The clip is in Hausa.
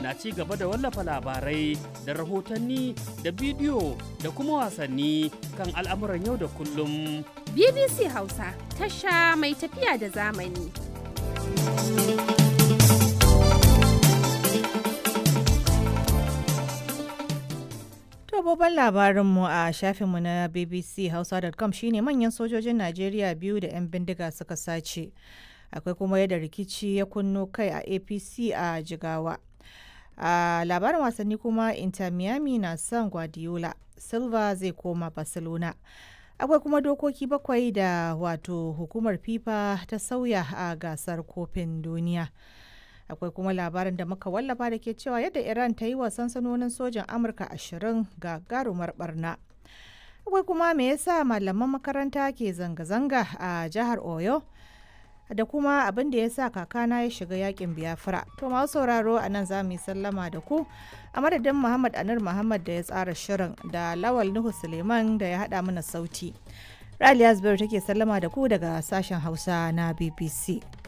na ci gaba da wallafa labarai da rahotanni da bidiyo da kuma wasanni kan al'amuran yau da kullum. BBC Hausa tasha mai tafiya da zamani. To babban labarinmu a shafinmu na bbchausa.com shine manyan sojojin Najeriya biyu da 'yan bindiga suka sace. Akwai kuma yadda rikici ya kunno kai a APC a Jigawa. A labarin wasanni kuma Inter Miami na son Guardiola, Silva zai koma Barcelona. Akwai kuma dokoki bakwai da wato hukumar FIFA ta sauya a gasar kofin duniya. akwai kuma labarin da muka wallafa da ke cewa yadda iran ta yi wa sansanonin sojan amurka ashirin ga garumar barna akwai kuma me yasa malaman makaranta ke zanga-zanga a jihar oyo da kuma abin da ya sa kakana ya shiga yakin biafra to masu sauraro a nan za mu yi sallama da ku a madadin muhammad anur muhammad da ya tsara shirin da lawal nuhu suleiman da ya haɗa mana sauti raliya zubairu take sallama da ku daga sashen hausa na bbc